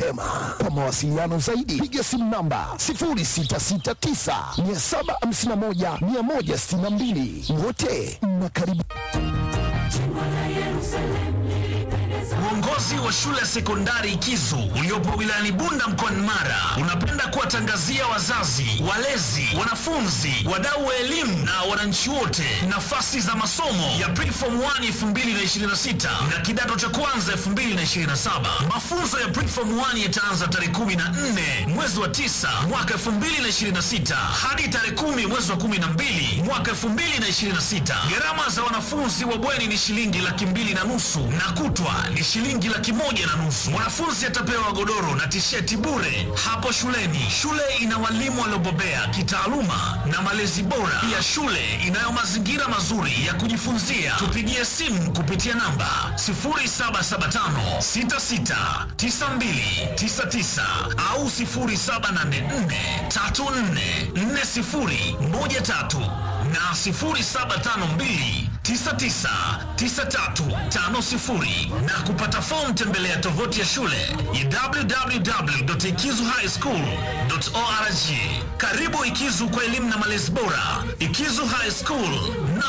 mapema. Kwa mawasiliano zaidi, piga simu namba 0669 751 162. Wote mnakaribishwa. Uongozi wa shule ya sekondari Ikizu uliopo wilayani Bunda mkoani Mara unapenda kuwatangazia wazazi, walezi, wanafunzi, wadau wa elimu na wananchi wote nafasi za masomo ya Preform 1 2026 na kidato cha kwanza 2027. Mafunzo ya Preform 1 yataanza tarehe 14 mwezi wa 9 mwaka 2026 hadi tarehe 10 mwezi wa 12 mwaka 2026. Gharama za wanafunzi wa bweni ni shilingi laki mbili na nusu na kutwa ni shilingi laki moja na nusu. Mwanafunzi atapewa godoro na tisheti bure hapo shuleni. Shule ina walimu waliobobea kitaaluma na malezi bora. Pia shule inayo mazingira mazuri ya kujifunzia. Tupigie simu kupitia namba 0775 66 9299 au 0784 34 4013 na 0752 999350 na kupata fomu tembelea tovuti ya shule ya www.ikizuhighschool.org. Karibu Ikizu kwa elimu na malezi bora. Ikizu High School na